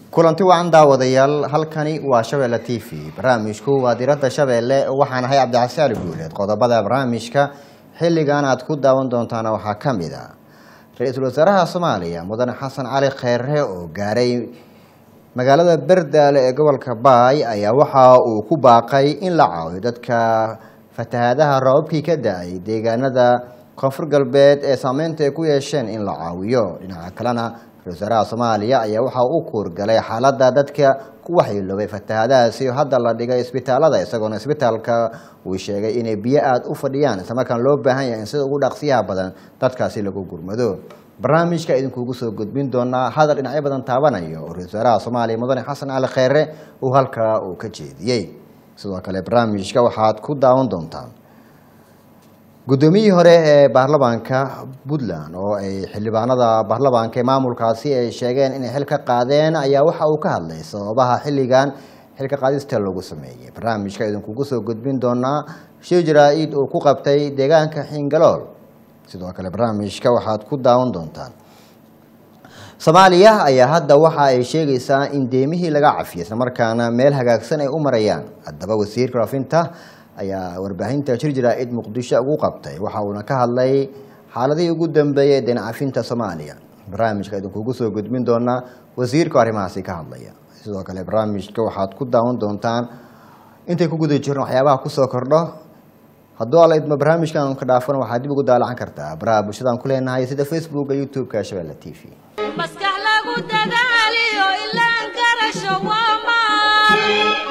kulanti wacan daawadayaal halkani waa shabeelle t v barnaamijku waa diradda shabeelle waxaan ahay cabdixasaali guuleed qodobada barnaamijka xilligan aad ku daawan doontaana waxaa ka mid a ra-iisul wasaaraha soomaaliya mudane xasan cali kheyre oo gaaray magaalada berdaale ee gobolka baay ayaa waxa uu ku baaqay in la caawiyo dadka fatahaadaha roobabkii ka da-ay deegaanada koonfur galbeed ee saameynta ay ku yeesheen in la caawiyo dhinaca kalena ra-isul wasaaraha soomaaliya ayaa waxa uu kuurgalay xaaladda dadka ku waxyeeloobay fatahaadahaasi oo hadda la dhigay isbitaalada isagoona isbitaalka uu sheegay inay biyo aada u fadhiyaan islamarkaan loo baahan yahay in sida ugu dhaqsiyaha badan dadkaasi lagu gurmado barnaamijka idinkuugu soo gudbin doonaa hadal dhinacyo badan taabanayo oo ra-isul wasaaraha soomaaliya mudane xasan cali kheyre uu halkaa uu ka jeediyey sidoo kale barnaamijka waxaad ku daawan doontaan guddoomiyihii hore ee baarlamaanka puntland oo ay xildhibaanada baarlamaanka ee maamulkaasi ay sheegeen inay xil ka qaadeen ayaa waxa uu ka hadlay sababaha xilligan xilka qaadista lagu sameeyey barnaamijka idinkugu soo gudbin doonaa shir jaraa-id uu ku qabtay deegaanka xingalool sidoo kale barnaamijka waxaad ku daawan doontaan soomaaliya ayaa hadda waxa ay sheegaysaa in deemihii laga cafiyay islamarkaana meel hagaagsan ay u marayaan haddaba wasiirka raafinta ayaa warbaahinta shir jaraa-id muqdisho ugu qabtay waxa uuna ka hadlay xaaladihii ugu dambeeyay deen cafinta soomaaliya barnaamijka idinkugu soo gudbin doonaa wasiirka arrimahaasi ka hadlaya sidoo kale barnaamijka waxaad ku daawan doontaan intay ku guda jirno waxyaabaha kusoo kordho hadduu alla idmo barnaamijkan ka dhaafana waxaad dib ugu daalacan kartaa baraha bulshadaan ku leenahay sida facebooka youtube-ka shabeelle t v maskax lagu dadaaliyo ilaan garasho waa maal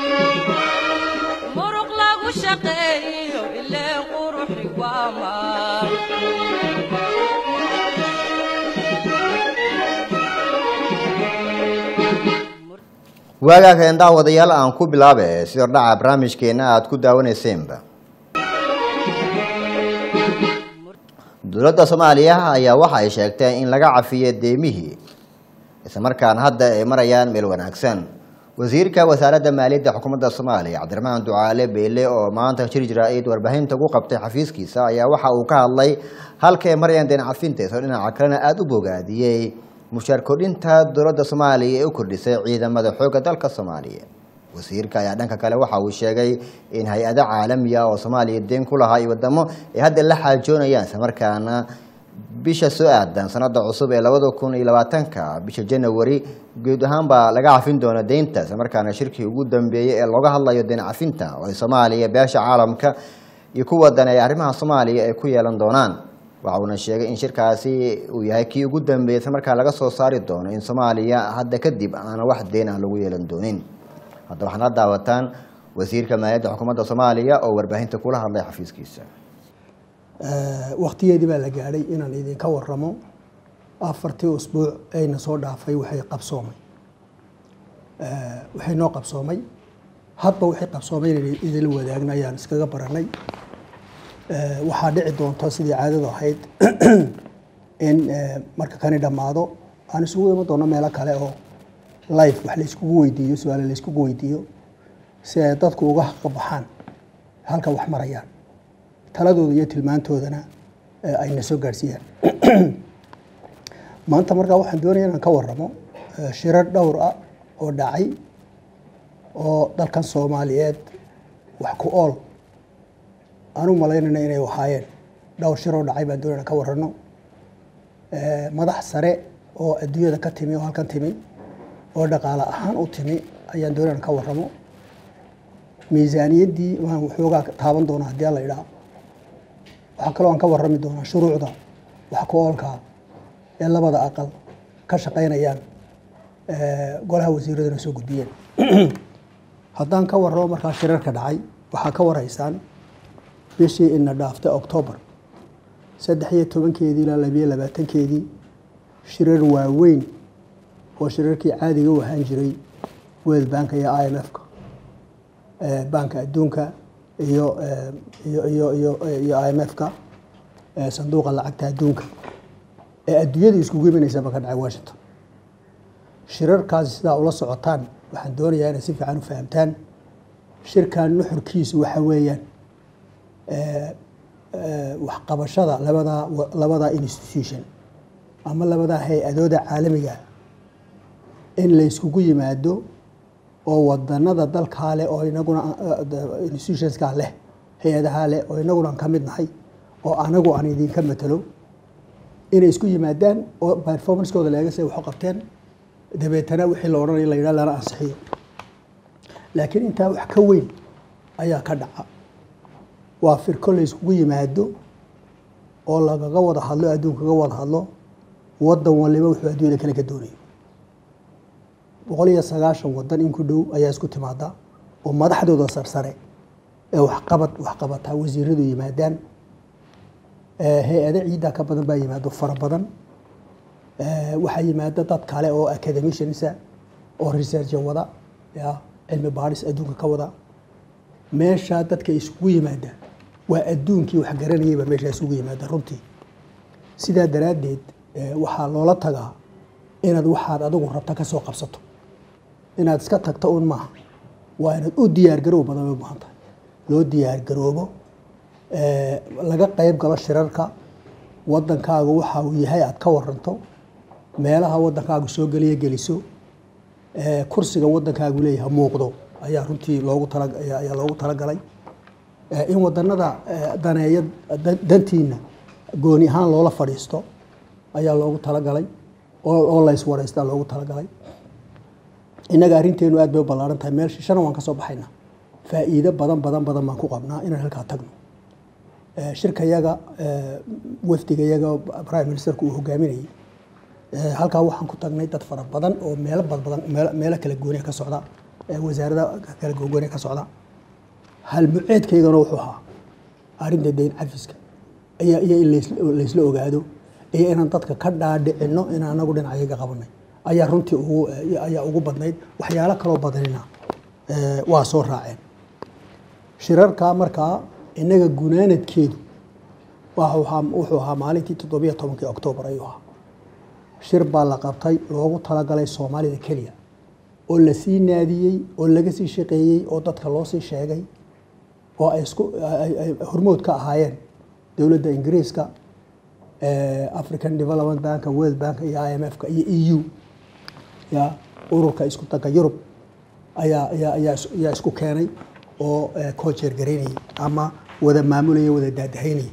muruq lagu shaqeeyo ileen quruxi waa maal waagaakeen daawadayaal aan ku bilaabe sidoo dhaca barnaamijkeena aada ku daawaneyseenba dowladda soomaaliya ayaa waxa ay sheegtay in laga cafiyo deemihii islamarkaana hadda ay marayaan meel wanaagsan wasiirka wasaaradda maaliyadda xukuumadda soomaaliya cabdiraxmaan ducaale beyle oo maanta shir jaraa-id warbaahinta ugu qabtay xafiiskiisa ayaa waxa uu ka hadlay halka ay marayaan deen cafinta isagoo dhinaca kalena aada u bogaadiyey mushaar kordhinta dowladda soomaaliya ee u kordhisay ciidamada xoogga dalka soomaaliya wasiirka ayaa dhanka kale waxa uu sheegay in hay-ado caalamiya oo soomaaliya deen ku lahaa iyo wadamo ay hadda la xaajoonayaan islamarkaana bisha soo aadan sanada cusub ee labada kun iyo labaatanka bisha janawari guud ahaan baa laga cafin doona deynta islamarkaana shirkii ugu dambeeyey ee looga hadlayo deen cafinta oo ay soomaaliya beesha caalamka iyo kuwa dan ee arrimaha soomaaliya ay ku yeelan doonaan waxa uuna sheegay in shirkaasi uu yahay kii ugu dambeeyey islamarkaa laga soo saari doono in soomaaliya hadda kadib aana wax deen ah lagu yeelan doonin hadda waxaad la daawataan wasiirka maaliyadda xukuumadda soomaaliya oo warbaahinta kula hadlay xafiiskiisa waktigeedii baa la gaadhay inaan idinka waramo afartii usbuuc ayna soo dhaafay waxay qabsoomay waxay noo qabsoomay hadba waxay qabsoomay inaynu idinla wadaagna ayaan iskaga baranay waxaa dhici doonta sidii caadadu ahayd in marka kani dhammaado aan isugu iman doono meelo kale oo life wax layskugu weydiiyo su-aale layskugu weydiiyo si ay dadku uga haqabaxaan halka wax marayaan taladooda iyo tilmaantoodana ayna soo gaadhsiiyaan maanta markaa waxaan doonaya inaan ka waramo shirar dhowr ah oo dhacay oo dalkan soomaaliyeed wax ku ool aan u malaynayna inay ahaayeen dhowr shir oo dhacay baan doonaya inaan ka warano madax sare oo adduunyada ka timi oo halkan timi oo dhaqaale ahaan u timi ayaan doonaya inaan ka waramo miisaaniyaddii waan waxoogaa taaban doona haddii alla idhaa waxaa kaloo aan ka warrami doonaa shuruucda wax ku oolkaa ee labada aqal ka shaqaynayaan golaha wasiiraduna soo gudbiyeen haddaan ka warramo markaa shirarka dhacay waxaa ka warhaysaan bishii ina dhaaftay octoobar saddex iyo tobankeedii ilaa labiyo labaatankeedii shirar waaweyn oo shirarkii caadiga u ahaan jiray world bank iyo i m f-ka banka adduunka iyo iyo iyo iyo iyo i m f-ka sanduuqa lacagta adduunka ee adduunyada iskugu imanaysaba ka dhacay washington shirarkaasi sidaa ula socotaan waxaan doonayaa inay si fiican u fahamtaan shirkan nuxurkiisu waxa weeyaan waxqabashada labadaa labadaa institution ama labadaa hay-adooda caalamiga in la iskugu yimaado oo wadanada dalkaa leh oo inaguna institutionskaa leh hay-adahaa leh oo inaguna ka mid nahay oo anagu aan idinka matalo inay isku yimaadaan oo performancekooda leega say waxu qabteen dabeetana wixii la odhanaya la yidhaha lana ansixiyo laakiin intaa wax ka weyn ayaa ka dhaca waa firko la iskugu yimaado oo lagaga wada hadlo adduunka kaga wada hadlo wadan waliba wuxuu adduunyada kale ka doonayo boqol iyo sagaashan wadan in ku dhow ayaa isku timaada oo madaxdooda sarsare ee waxqabad waxqabataa wasiiradu yimaadaan hay-ado ciiddaa ka badan baa yimaado fara badan waxaa yimaada dad kale oo academiciansa oo researcha wada ya cilmi baadhis adduunka ka wada meeshaa dadka isugu yimaada waa adduunkii wax garanayayba meeshaa isugu yimaada runtii sidaa daraaddeed waxaa loola tagaa inaad waxaad adigu rabta ka soo qabsato inaad iska tagto un maaha waa inaad u diyaargaroob badan bay u baahan tahay loo diyaargaroobo laga qayb galo shirarka wadankaagu waxa uu yahay aad ka waranto meelaha wadankaagu soo geliya geliso kursiga wadankaagu leeyahay muuqdo ayaa runtii loogu tala ayaa loogu talagalay in wadanada daneeya dantiina gooni ahaan loola fadhiisto ayaa loogu talagalay oo la iswareystaa loogu talagalay innaga arrinteenu aad bay u ballaaran tahay meel shishana waan ka soo baxayna faa'iido badan badan badan baan ku qabnaa inaan halkaa tagno shirkayaga wafdigayaga prime ministerku uu hogaaminayay halkaa waxaan ku tagnay dad fara badan oo meelo badbadan meelo kala gooniya ka socda wasaarada kala gooniya ka socda halmuceedkaygana wuxuu ahaa arrinta dayn cafiska iyo iyo in laysla ogaado iyo inaan dadka ka dhaadhicino in anagu dhinacayaga qabanay ayaa runtii ugu ayaa ugu badnayd waxyaalo kaloo badanina waa soo raaceen shirarka markaa innaga gunaanadkeedu wuxuu ahaa maalintii toddobiyo tobankii oktoobar ayuu ahaa shir baa la qabtay loogu talagalay soomaalida keliya oo lasii naadiyey oo laga sii shaqeeyey oo dadka loo sii sheegay oo ay isku hormood ka ahaayeen dowladda ingiriiska african development bank world bank iyo i m f-ka iyo e u ya ururka isku danka yurub ayaa ayaa ayaa ayaa isku keenay oo koojeer garaynayay ama wada maamulaya wada daadahaynaya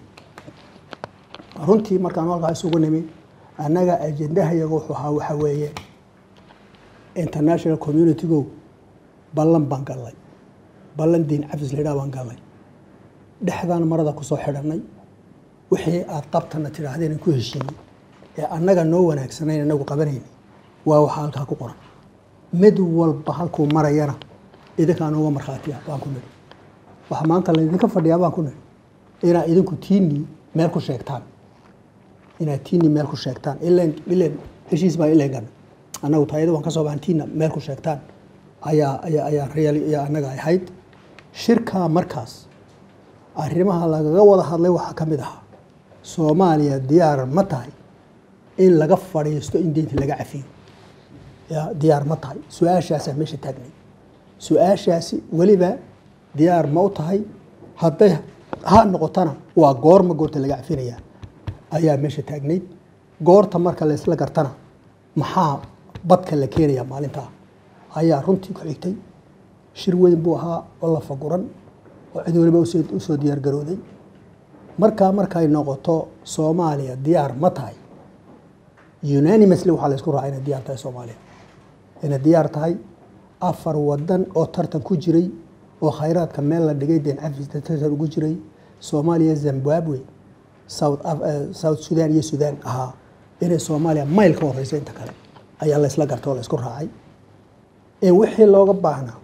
runtii markaan halkaa isugu nimi annaga ajendahayaga wuxuu ahaa waxa weeye international communitygo ballan baan gallay ballan diin cafis la yidhaha baan gallay dhexdaan marada kusoo xidhanay wixii aad qabtana tidhaahdeen aan ku heshiinay ee annaga noo wanaagsanayn anagu qabanayna waa waxaa halkaa ku qoran mid walba halkuu marayana idinkaa nooga markhaatiya baan ku nidhi waxa maanta laydinka fadhiyaa baan ku nidhi inaad idinku tiinii meel ku sheegtaan inaad tiinii meel ku sheegtaan ilen ilen heshiis baa ilen gana annagu taayada waan ka soo baxan tiina meel ku sheegtaan ayaa ayaa ayaa real ayaa annaga ahayd shirkaa markaas arrimaha lagaga wada hadlay waxaa ka mid ahaa soomaaliya diyaar ma tahay in laga fadhiisto in deynta laga cafiyo ya diyaar ma tahay su-aashaasaa meesha taagnay su-aashaasi weliba diyaar ma u tahay hadday ha noqotana waa goorma goorta laga cafinayaa ayaa meesha taagnayd goorta marka laysla gartana maxaa badka la keenayaa maalintaa ayaa runtii ku xigtay shir weyn buu ahaa oo la faguran oo cid waliba usoo diyaar garooday markaa markay noqoto soomaaliya diyaar ma tahay unanimously waxaa laysku raacay inay diyaar tahay soomaaliya inay diyaar tahay afar wadan oo tartan ku jiray oo khayraadka meel la dhigay deen cafis tartan ugu jiray soomaaliya zimbabwe south south sudan iyo sudan ahaa inay soomaaliya mayl ka horeysa inta kale ayaa laysla gartay oo laysku raacay in wixii looga baahnaa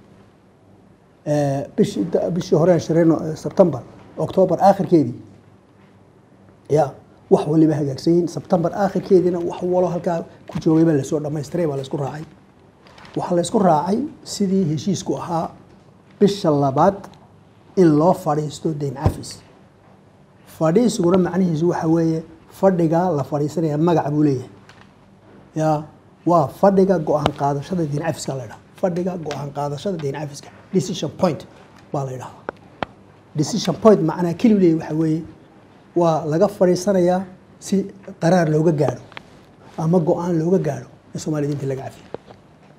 bishii bishii horeen shireen sebtembar octoobar aakhirkeedii ya wax waliba hagaagsan yihiin sebtembar aakhirkeediina wax walo halkaa ku joogay baa lasoo dhamaystiray baa laysku raacay waxaa laysku raacay sidii heshiisku ahaa bisha labaad in loo fadhiisto deyn cafis fadhiisiguna macnihiisu waxa weeye fadhiga la fadhiisanaya magac buu leeyahay ya waa fadhiga go-aan qaadashada deyn cafiska la ydhaha fadhiga go-aan qaadashada deyn cafiska decision point baa la ydhahdaa decision point macnaa keliu leeyahy waxa weeye waa laga fadhiisanayaa si qaraar looga gaadho ama go-aan looga gaadho in soomaliya diinta laga cafiyo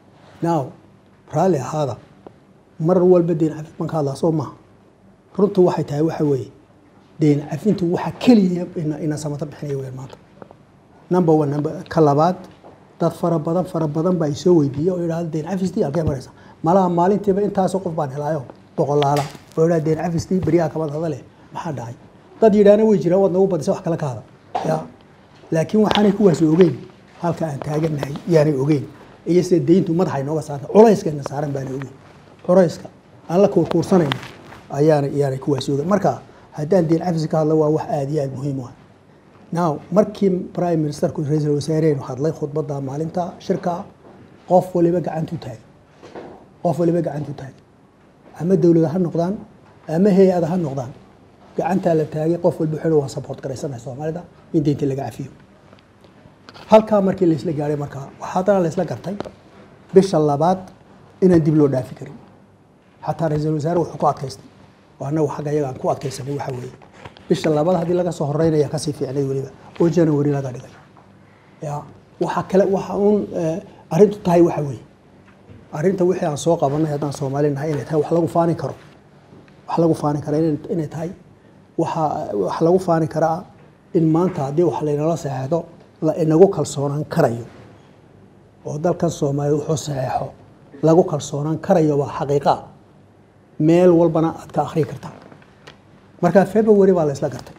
now raalli ahaada mar walba deyn cafid baan ka hadlaa soo maha runtu waxay tahay waxa weeye deyn cafintu waxa keliya ina ina samata bixinaya weyn maanta number one number ka labaad dad fara badan fara badan baa isoo weydiiya oo yidhahda deyn cafistii halkee maraysa malaha maalintiiba intaasoo qof baan helaayo boqolaala oo yidhahda deyn cafistii beryaha kabad hadale maxaa dhacay dad yidhaahna way jiraan waad nagu badisa wax kale ka hada ya laakiin waxaanay kuwaas ogeyn halka aan taaganahay yaanay ogeyn iyo sida deyntu madaxa inooga saarta culayskayna saaran baanay ogeyn culayska aan la kuurkuursanayno ayaana iyaanay kuwaas ogeyn marka haddaan deyn cafis ka hadlo waa wax aada iyo aada muhiim u ah now markii prime ministerku ra-iisul wasaareenu hadlay khudbadda maalinta shirka qof waliba gacantu taagay qof waliba gacantu taagay ama dowlada ha noqdaan ama hay-ada ha noqdaan gacantaa la taagay qof walba wuxuu waa support garaysanahay soomaalida in deynta laga cafiyo halkaa markii laisla gaadhay markaa waxaa haddana laisla gartay bisha labaad inaan dib loo dhaafi karin xataa ra-iisul wasaare wuxuu ku adkaystay oo annagu xagga iyaga aan ku adkaysanay waxa weeye bisha labaad haddii laga soo horeynaya kasii fiicnay weliba oo january laga dhigay ya waxa kale waxa uun arrintu tahay waxa weeye arrinta wixii aan soo qabanay haddaan soomaali nahay inay tahay wax lagu faani karo wax lagu faani kara inay tahay waxa wax lagu faani karaa in maanta haddii wax laynala saxeexdo la inagu kalsoonaan karayo oo dalkan soomaaliya wuxuu saxeexo lagu kalsoonaan karayo waa xaqiiqa meel walbana aad ka akhriyi kartaa marka february baa la isla gartay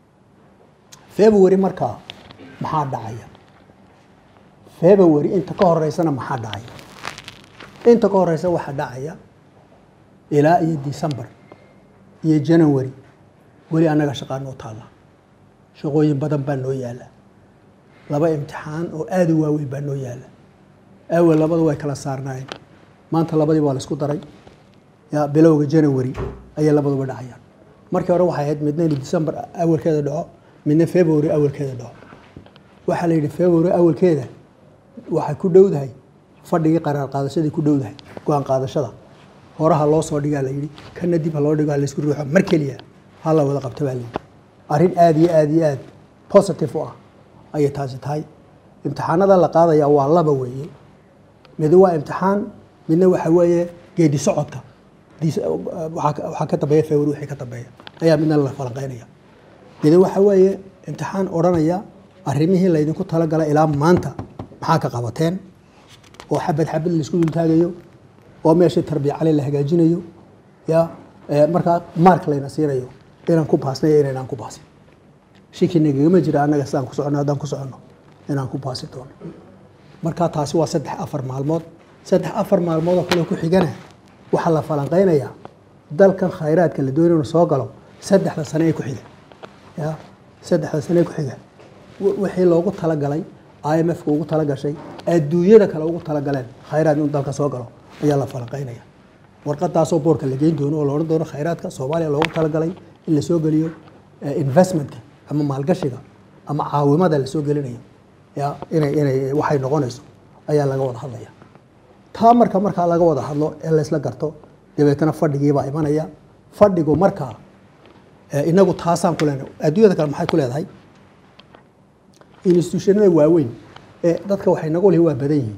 february markaa maxaa dhacaya february inta ka horeysana maxaa dhacaya inta ka horeysa waxaa dhacaya ilaa iyo december iyo january weli annaga shaqaa noo taalla shaqooyin badan baa noo yaalla laba imtixaan oo aada u waaweyn baa noo yaalla awel labadu way kala saarnaayeen maanta labadii waa la isku daray ya bilowga january ayay labaduba dhacayaan markii hore waxay ahayd midna inuu december awalkeeda dhaco midna february awalkeeda dhaco waxaa la yidhi february awalkeeda waxay ku dhowdahay fadhigii qaraar qaadashadii ku dhowdahay go-aan qaadashada horaha loo soo dhigaa la yidhi kana dib ha loo dhigo ha laysku ruuxo mar keliya ha la wada qabto baa la yidhi arrin aada iyo aada iyo aada positive u ah ayay taasi tahay imtixaanada la qaadaya waa laba weeye mid waa imtixaan midna waxa weeye geedi socodka waxaa ka dambeeya february wixii ka dambeeya ayaa midna la falanqeynaya mid waxa weeye imtixaan odhanaya arrimihii laydinku talagala ilaa maanta maxaa ka qabateen oo xabad xabad laisku dultaagayo oo meeshii tarbiya cali la hagaajinayo ya markaa mark layna siinayo inaan ku baasnay inaynaan ku baasin shiki nagagama jira annaga sidaan ku soconno haddaan ku soconno inaan ku baasi doono marka taasi waa saddex afar maalmood saddex afar maalmood oo kale ku xigana waxaa la falanqeynayaa dalkan khayraadka la doonay inuu soo galo saddexda sane ee ku xiga ya saddexda sane ee ku xiga wixii loogu talagalay i m f ka ugu talagashay adduunyada kale ugu talagaleen khayraad inuu dalka soo galo ayaa la falanqeynaya warqadaasoo boorka la geyn doono oo la odhan doono khayraadka soomaaliya loogu talagalay in la soo geliyo investmentka ama maalgashiga ama caawimada la soo gelinayo ya inay inay waxay noqonayso ayaa laga wada hadlaya taa marka markaa laga wada hadlo ee laysla garto dabeetana fadhigiibaa imanaya fadhigu markaa inagu taasaan ku leenahay adduunyada kale maxay ku leedahay institutionada waaweyn ee dadka waxay nagu lihi waa badan yihiin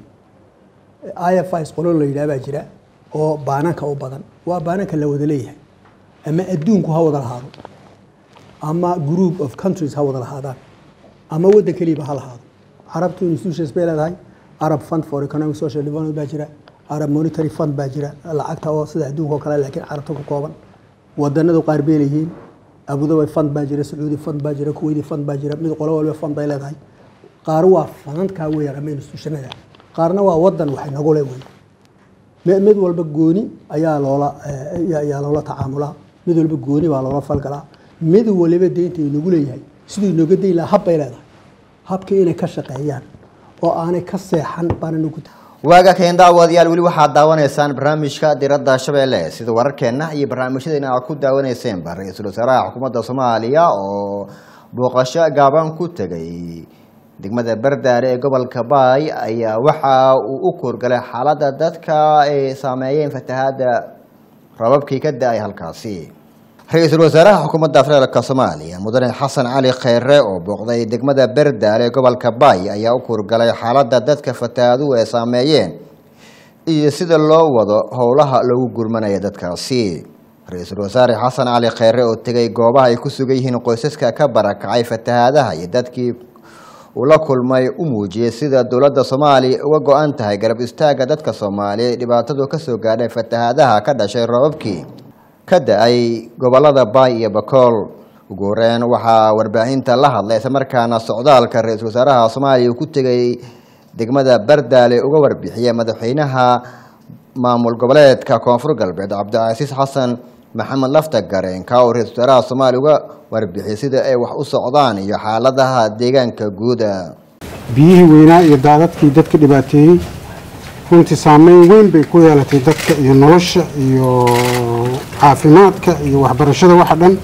i f is qolo la yidhaha baa jira oo baananka u badan waa baananka la wada leeyahay ama adduunku ha wada lahaado ama group of countries ha wada lahaadaan ama waddan keliiba ha lahaado carabtu institutions bay leedahay arab fund for economic social development baa jira arab monetary fund baa jira lacagta oo sida adduunka oo kale laakiin carabta ku kooban wadanadu qaar bay leeyihiin abudabi fund baa jira sacuudi fund baa jira kuwaiti fund baa jira mid qolo walba fund bay leedahay qaar waa fanankaa weeyaan ama institutionada qaarna waa wadan waxay nagu le wey mid walba gooni ayaa loola ayaa loola tacaamulaa mid walba gooni baa loola falgalaa mid waliba deynta inagu leeyahay siduu inooga dayn lahaa hab bay leedahay habkii inay ka shaqeeyaan oo aanay ka seexan baana nagu waaga keen daawadayaal weli waxaad daawanaysaan barnaamijka diradda shabeelle sida wararkeenna iyo barnaamijyadeena aad ku daawaneyseenba ra-iisul wasaaraha xukuumadda soomaaliya oo booqasho gaaban ku tegay degmada bardaare ee gobolka baay ayaa waxa uu u koorgalay xaaladda dadka ay saameeyeen fatahaadda rababkii ka da-ay halkaasi ra-iisul wasaaraha xukuumadda federaalk soomaaliya mudane xasan cali kheyre oo booqday degmada berdaale ee gobolka baay ayaa u koorgalay xaaladda dadka fatahaaduhu ay saameeyeen iyo sida loo wado howlaha lagu gurmanaya dadkaasi ra-iisul wasaare xasan cali kheyre oo tegay goobaha ay ku sugan yihiin qoysaska ka barakacay fatahaadaha iyo dadkii uu la kulmay u muujiyey sida dowladda soomaaliya uga go-an tahay garab istaagga dadka soomaaliya dhibaatadu kasoo gaadhay fatahaadaha ka dhashay roobabkii ka da-ay gobolada baay iyo bakool ugu horeyn waxaa warbaahinta la hadlay islamarkaana socdaalka ra-iisul wasaaraha soomaaliya uu ku tegay degmada bardaale uga warbixiyay madaxweynaha maamul goboleedka koonfur galbeed cabdicasiis xasan maxamed lafta gareenka oo ra-isul wasaaraha soomaaliya uga warbixiyay sida ay wax u socdaan iyo xaaladaha deegaanka guuda biyihii weynaa iyo daadadkii dadka dhibaateeyey runtii saameyn weyn bay ku yeelatay dadka iyo nolosha iyo caafimaadka iyo waxbarashada waxa dhan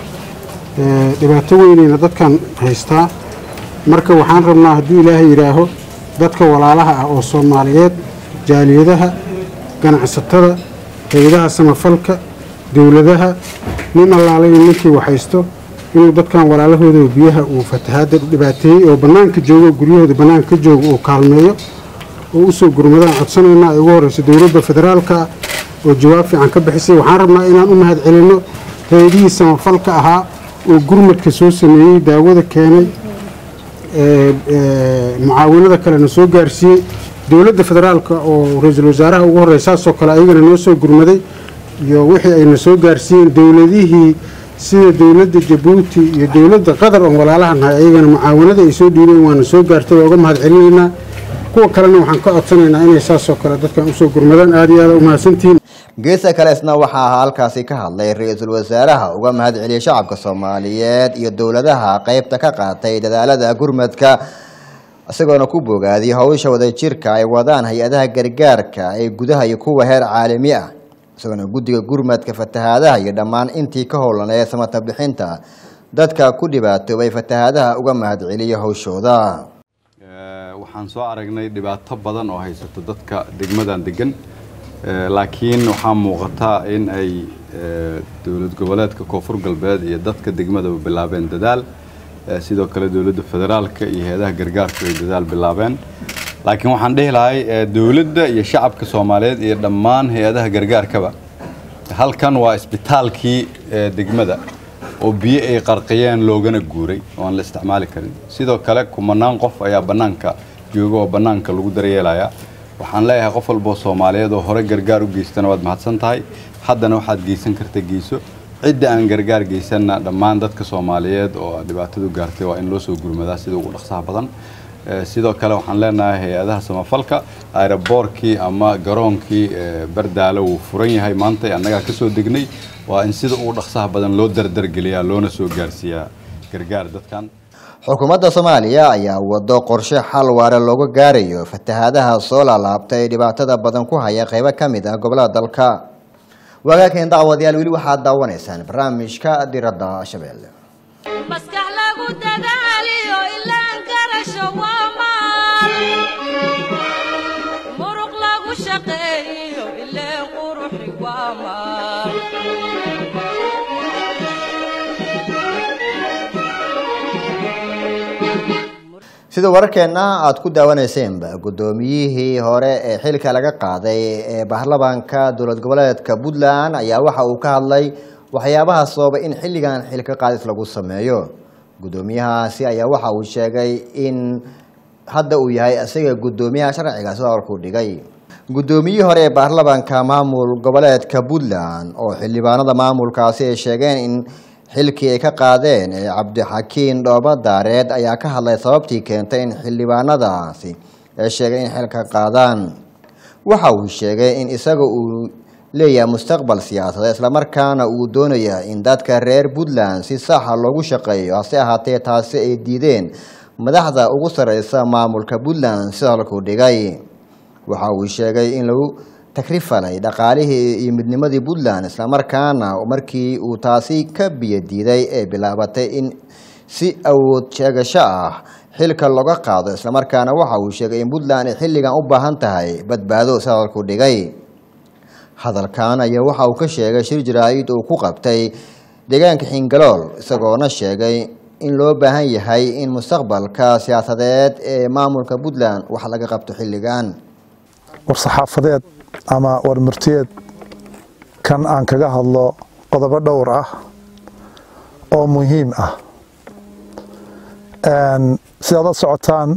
Ee, dhibaato weynayna dadkan haystaa marka waxaan rabnaa hadduu ilaahay yidhaaho dadka walaalaha ah oo soomaaliyeed jaaliyadaha ganacsatada hay-adaha samafalka dowladaha nin allaalay ninkii waxhaysto inuu dadkan walaalahooda biyaha uu fatahaada dhibaateeyey oo bannaanka joogo guryahooda bannaanka ka jooga uu kaalmeeyo oo usoo gurmadaan codsanaynaa ay ugu horeyso dowladda federaalka ah oo jawaab fiican ka bixisay waxaan rabnaa inaan u mahad celinno hay-adihii samafalka ahaa oo gurmadka soo sameeyey daawada keenay ee, ee, mucaawinada kalena soo gaarsiiyey dowladda federaalka oo ra-iisul wasaaraha ugu horreya saasoo kale ayagana noo soo gurmaday iyo wixii ayna soo gaarsiiyeen dowladihii sida dowladda jabuuti iyo dowladda qatar oon walaalaha nahay ayagana mucaawinada ay soo dhiibeen waana soo gaartay waa uga mahad celinaynaa kuwa kalena waxaan ka codsanaynaa inay saasoo kale dadkan usoo gurmadaan aada iyo aada u mahadsantihiin geesa kale isna waxaa halkaasi ka hadlay ra-iisul wasaaraha uga mahad celiyey shacabka soomaaliyeed iyo dowladaha qeybta ka qaatay dadaalada gurmadka isagoona ku bogaadiyey howsha wadajirka ay wadaan hay-adaha gargaarka ee gudaha iyo kuwa heer caalami ah isagoona guddiga gurmadka fatahaadaha iyo dhammaan intii ka howlaneed samata bixinta dadka ku dhibaatoobay fatahaadaha uga mahad celiyey howshooda Ee, waxaan soo aragnay dhibaato badan oo haysato dadka degmadan degan Ee, laakiin waxaa muuqata in ay ee, dowlad goboleedka koonfur galbeed iyo dadka degmadaba bilaabeen dadaal Ee, sidoo kale dowladda federaalka iyo hay-adaha gargaarku ay dadaal bilaabeen laakiin waxaan dhihi lahay ee, dowladda iyo shacabka soomaaliyeed iyo dhammaan hay-adaha gargaarkaba halkan waa isbitaalkii ee, degmada oo biyo ay qarqiyeen loogana guuray oo aan la isticmaali karin sidoo kale kumanaan qof ayaa bannaanka jooga oo bannaanka lagu daryeelaya waxaan leeyahay qof walboo soomaaliyeed oo hore gargaar u geystana waad mahadsan tahay haddana waxaad geysan karta geyso cidda aan gargaar geysanna dhammaan dadka soomaaliyeed oo dhibaatadu gaartay waa in loo soo gurmadaa sida ugu dhaqsaha badan Ee, sidoo kale waxaan leenahay hay-adaha samafalka aeroboorkii ama garoonkii ee, bardaale wuu furan yahay maanta annagaa ka soo degnay waa in sida ugu dhaqsaha badan loo dardargeliyaa loona soo gaarsiiyaa gargaar dadkan xukuumadda soomaaliya ayaa wado qorshe xal waare looga gaarayo fatahaadaha soo laalaabtay ee dhibaatada badan ku haya qeybo ka mid ah gobolada dalka waagaakeen dacwadayaal weli waxaad daawanaysaan barnaamijka diradda shabeelle maskax lagu dadaaliyo ilaan garasho waa maal muruq lagu shaqeeyo ileen quruxi waa maal sida wararkeenna aada ku daawaneyseenba guddoomiyihii hore ee xilka laga qaaday ee baarlamaanka dowlad goboleedka puntland ayaa waxa uu ka hadlay waxyaabaha sababay in xilligan xilka qaadis lagu sameeyo guddoomiyahaasi ayaa waxa uu sheegay in hadda uu yahay isaga guddoomiyaha sharciga sida warkuu dhigay guddoomiyihii hore ee baarlamaanka maamul goboleedka puntland oo xildhibaanada maamulkaasi ay sheegeen in xilkii ay ka qaadeen ee cabdixakiin dhooba daareed ayaa ka hadlay sababtii keentay in xildhibaanadaasi ay sheegay in xilka qaadaan waxa uu sheegay in isaga uu leeyahay mustaqbal siyaasadeed islamarkaana uu doonaya in dadka reer puntland si saxa loogu shaqeeyo hase ahaatee taasi ay diideen madaxda ugu sareysa maamulka puntland sida halkuu dhigay waxa uu sheegay in lagu takrifalay dhaqaalihii iyo midnimadii puntland islamarkaana markii uu taasi ka biyo diiday ee bilaabatay in si awood sheegasho ah xilka looga qaado islamarkaana waxa uu sheegay in puntland ay xilligan u baahan tahay badbaado sida halkuu dhigay hadalkan ayaa waxa uu ka sheegay shir jaraa'id uu ku qabtay deegaanka xingalool isagoona sheegay in loo baahan yahay in mustaqbalka siyaasadeed ee maamulka puntland wax laga qabto xilligan war-saxaafadeed ama warmurtiyeed kan aan kaga hadlo qodobo dhowr ah oo muhiim ah sidaad la socotaan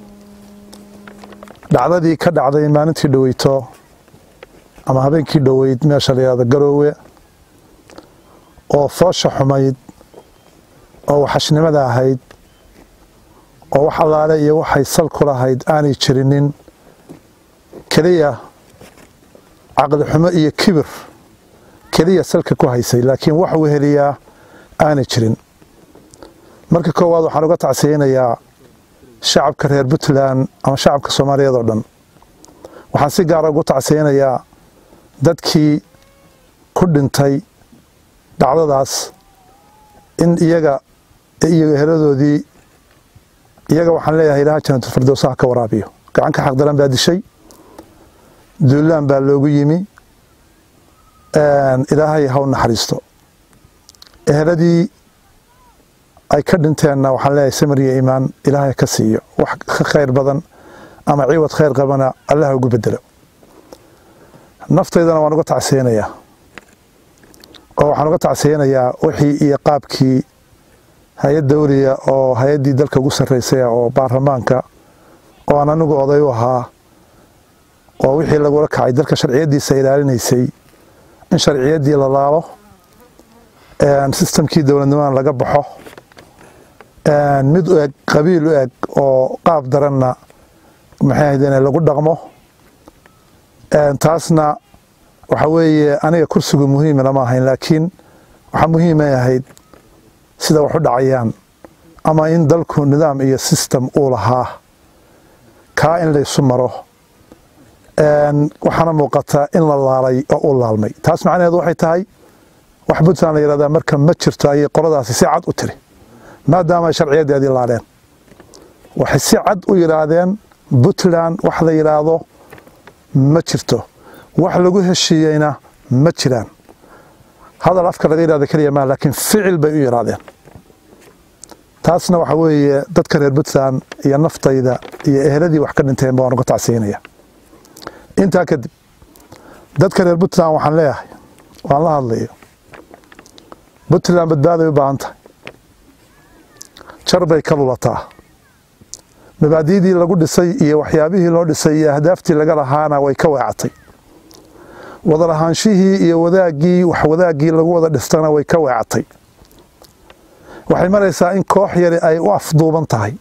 dhacdadii ka dhacday maalintii dhoweyto ama habeenkii dhoweyd meesha la yihahdo garoowe oo foosha xumayd oo waxashnimada ahayd oo wax allaale iyo waxay sal ku lahayd aanay jirinin keliya caqli xumo iyo kibir keliya salka ku haysay laakiin wax weheliyaa aanay jirin marka koowaad waxaan uga tacsiyeynayaa shacabka reer puntland ama shacabka soomaaliyeed oo dhan waxaan si gaara ugu tacsiyeynayaa dadkii ku dhintay dhacdadaas in iyaga iyo eheladoodii iyaga waxaan leeyahay ilaha janatulfirdowsaha ka waraabiyo gacanka xaqdaran baa dishay duulaan baa loogu yimi ilaahay haw naxariisto eheladii ay ka dhinteenna waxaan leeyahay samir iyo iimaan ilaahay ka siiyo wax ka khayr badan ama ciwad khayr qabana allaha ugu bedelo naftaydana waan uga tacsiyeynayaa oo waxaan uga tacsiyeynayaa wixii iyo qaabkii hay-ad dawliya oo hay-addii dalka ugu sarreysay oo baarlamaanka oo aan anigu oday u ahaa oo wixii lagula kacay dalka sharciyaddiisa ilaalinaysay in sharciyaddii la laalo sistamkii dowladnimadan laga baxo mid u eg qabiil u eg oo qaab daranna maxay ahayd inay lagu dhaqmo taasna waxa weeye aniga kursigu muhiima lama ahayn laakiin waxaa muhiimay ahayd sida wax u dhacayaan ama in dalku nidaam iyo sistem uu lahaa kaa in laysu maro waxaana muuqataa in la laalay oo u laalmay taas macnaheedu waxay tahay wax puntland la yihahdaa marka ma jirto ayay qoladaasi si cad u tiri maadaama ay sharciyadeedii laaleen waxay si cad u yidhaahdeen puntland wax la yidhaahdo ma jirto wax lagu heshiiyeyna ma jiraan hadal afka laga yidhahdo keliya maa laakiin ficil bay u yidhaahdeen taasna waxa weeye dadka reer puntland iyo naftayda iyo eheladii wax ka dhinteenba waan uga tacsiinaya intaa kadib dadka reer puntland waxaan leeyahay waan la hadlayo puntland badbaaday u baahan tahay jar bay ka lulataa mabaadiidii lagu dhisay iyo waxyaabihii loo dhisay iyo ahdaaftii laga lahaana way ka weecatay wadalahaanshihii iyo wadaaggii wax wadaaggii lagu wada dhistana way ka weecatay waxay maraysaa in koox yari ay u afduuban tahay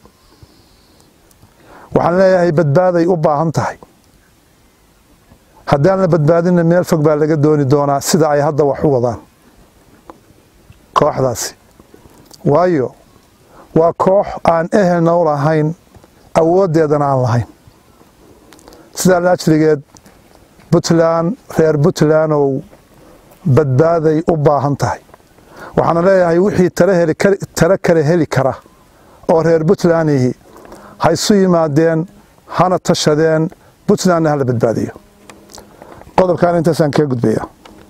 waxaan leeyahay badbaaday u baahan tahay haddaan la badbaadinna meel fog baa laga dooni doonaa sida ay hadda wax u wadaan kooxdaasi waayo waa koox aan ehelna u lahayn awooddeedana aan lahayn sidaa laajligeed puntland reer puntlandow badbaaday u baahan tahay waxaana leeyahay wixii tale kale heli kara oo reer puntlandihi ha isu yimaadeen hana tashadeen puntlandna hala badbaadiyo qodobkan intaasaan kaga gudbaya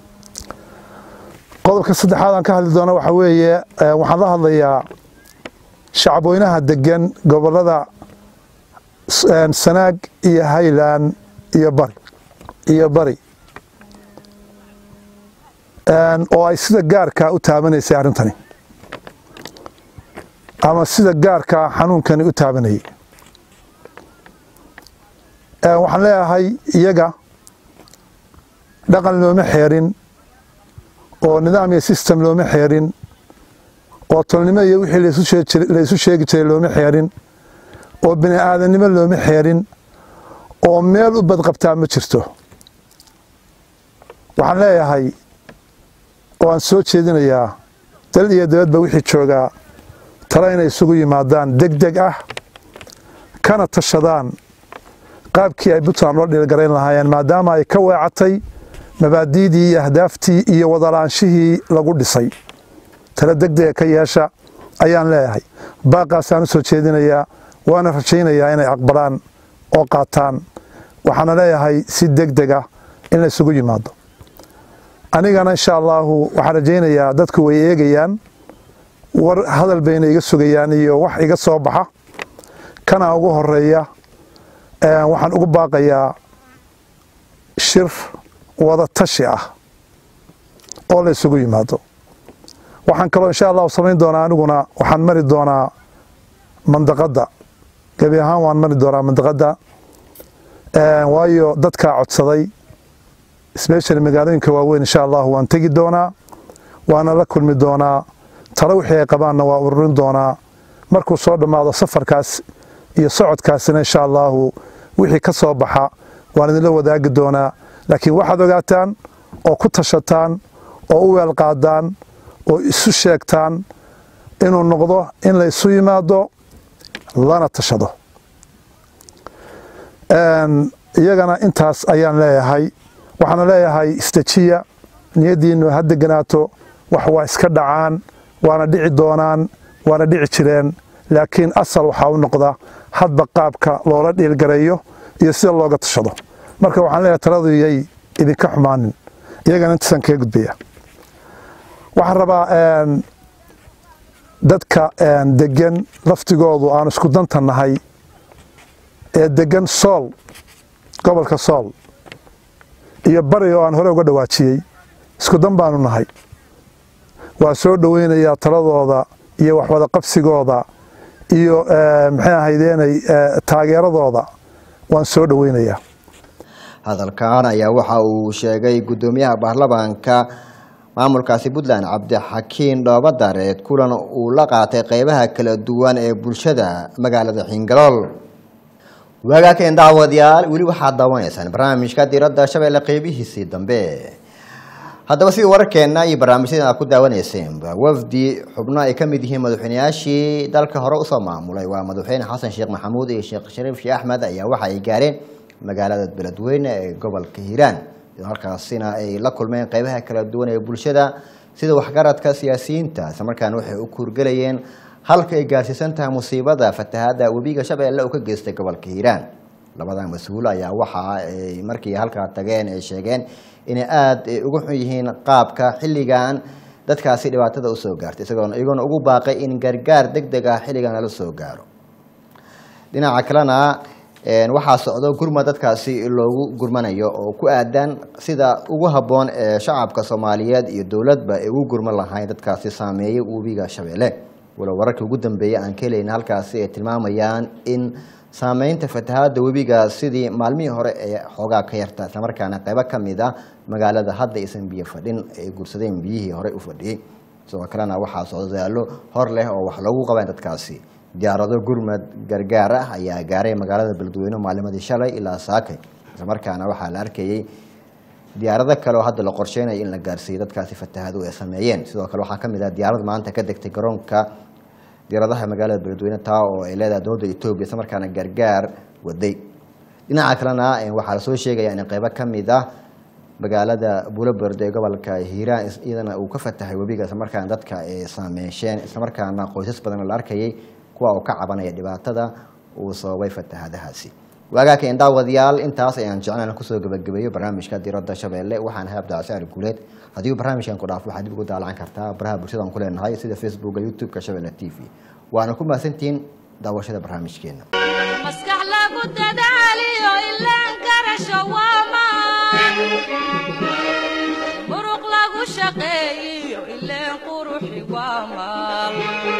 qodobka saddexaad aan ka hadli doono waxaa weeye waxaan la hadlayaa shacabweynaha degan gobolada sanaag iyo highland iyo bari iyo bari oo ay sida gaarkaa u taabanaysay arrintani ama sida gaarkaa xanuunkani u taabanayay waxaan leeyahay iyaga dhaqan looma xeerin oo nidaam iyo system looma xeerin oo tolnimo iyo wixii laysu sheegi jiray looma xeerin oo bini aadannimo looma xeerin oo meel u badqabtaa ma jirto waxaan leeyahay oo aan soo jeedinayaa dal iyo dabadba wixii joogaa tale inay isugu yimaadaan deg deg ah kana tashadaan qaabkii ay puntland loo dhiilgarayn lahaayeen maadaama ay ka weecatay mabaadiidii iyo ahdaaftii iyo wadalaanshihii lagu dhisay tale degdega ka yeesha ayaan leeyahay baaqaasaan u soo jeedinayaa waana rajaynayaa inay aqbalaan oo qaataan waxaana leeyahay si degdega in la isugu yimaado anigana insha allaahu waxaan rajaynayaa dadku way eegayaan war hadal bayna iga sugayaan iyo wax iga soo baxa kana ugu horeeya waxaan ugu baaqayaa shir wada tashi ah oo la isugu yimaado waxaan kaloo insha allahu samayn doonaa aniguna waxaan mari doonaa mandaqadda gebi ahaan waan mari doonaa mandaqadda waayo dadkaa codsaday especially magaalooyinka waaweyn insha allahu waan tegi doonaa waana la kulmi doonaa talo wixii ay qabaanna waa ururin doonaa markuu soo dhammaado safarkaas iyo socodkaasina insha allahu wixii ka soo baxa waan idinla wadaagi doonaa laakiin waxaad ogaataan oo ku tashataan oo u weel qaadaan oo isu sheegtaan inuu noqdo in la isu yimaado lana tashado iyagana intaas ayaan leeyahay waxaana leeyahay istajiya niyaddiinu ha deganaato wax waa iska dhacaan waana dhici doonaan waana dhici jireen laakiin asal waxaa u noqda hadba qaabka loola dhiilgareeyo iyo sida looga tashado marka waxaan leeyahay taladu yay idinka xumaanin iyagana intaasaan kaga gudbaya waxaan rabaa dadka degan laftigoodu aan isku danta nahay ee degan sool gobolka sool iyo bari oo aan hore uga dhawaajiyey isku dan baanu nahay waa soo dhoweynayaa taladooda iyo waxwada qabsigooda iyo maxay ahaydeenay taageeradooda waan soo dhoweynayaa hadalkan ayaa waxa uu sheegay guddoomiyaha baarlamaanka maamulkaasi puntland cabdixakiin dhoobadareed kulan uu la qaatay qeybaha kala duwan ee bulshada magaalada xingalool waagaakeen daawadayaal weli waxaad daawanaysaan barnaamijka diradda shabeelle qeybihiisii dambe haddaba sidii wararkeenna iyo barnaamijyada aad ku daawaneyseenba wafdi xubno ay ka mid yihiin madaxweynayaashii dalka hore usoo maamulay waa madaxweyne xasan sheekh maxamuud iyo sheekh shariif sheekh axmed ayaa waxa ay gaareen magaalada beledweyne ee gobolka hiiraan halkaasina ay la kulmeen qeybaha kala duwan ee bulshada sida waxgaradka siyaasiyiinta isla markaana waxay u kuurgelayeen halka ay gaarsiisan tahay musiibada fatahaada webiga shabeelle uu ka geystay gobolka hiiraan labada mas-uul ayaa waxa ay markii halkaa tageen ay sheegeen inay aada uga xun yihiin qaabka xilligan dadkaasi dhibaatada usoo gaartay isagoona iyagoona ugu baaqay in gargaar deg deg ah xilligan lala soo gaaro dhinaca kalena waxaa socdo gurma dadkaasi loogu gurmanayo oo ku aadan sida ugu habboon ee shacabka soomaaliyeed iyo dowladba ay ugu gurman lahayn dadkaasi saameeyay webiga shabeelle walow wararkii ugu dambeeyay aan ka helayna halkaasi ay tilmaamayaan in saameynta fatahaada webiga sidii maalmihii hore ee xoogaa ka yarta islamarkaana qeybo ka mid a magaalada hadda aysan biyo fadhin ay guursadeen biyihii horey u fadhiyey sidoo kalena waxaa socdo dadaalo hor leh oo wax loogu qabeen dadkaasi diyaarado gurmad gargaar ah ayaa gaaray magaalada beledweyne maalimadii shalay ilaa saakay islamarkaana waxaa la arkayey diyaarado kale oo hadda la qorsheynayo in la gaarsiiyo dadkaasi fatahadu ay sameeyeen sidoo kale waxaa kamid ah diyaarad maanta ka degtay garoonka diyaaradaha magaalada beledweyne taa oo ay leedahay dowladda etoobiya islamarkaana gargaar waday dhinaca kalena waxaa lasoo sheegaya in qeybo kamid ah magaalada buloberd ee gobolka hiiraan iyadana uu ka fatahay webiga islamarkaana dadka ay saameesheen islamarkaana qoysas badan la arkayay kuwa uu ka cabanaya dhibaatada uu sababay fatahadahaasi waagaaka daawadayaal intaas ayaan jeclaan kusoo gabagabeeyo barnaamijka diradda shabeelle waxaan ahay abdicasiar guuleed haddii barnaamijkan ku dhaafo waxaad dib ugu daalacan kartaa baraha bulshadaan ku leenahay sida facebooka youtube-ka shabeelle t v waana ku mahadsantihiin daawashada barnaamijkeena maskax lagu dadaaliyo ilaan karasho waa maan muruq lagu shaqeeyiyo ileen quruxi waa maal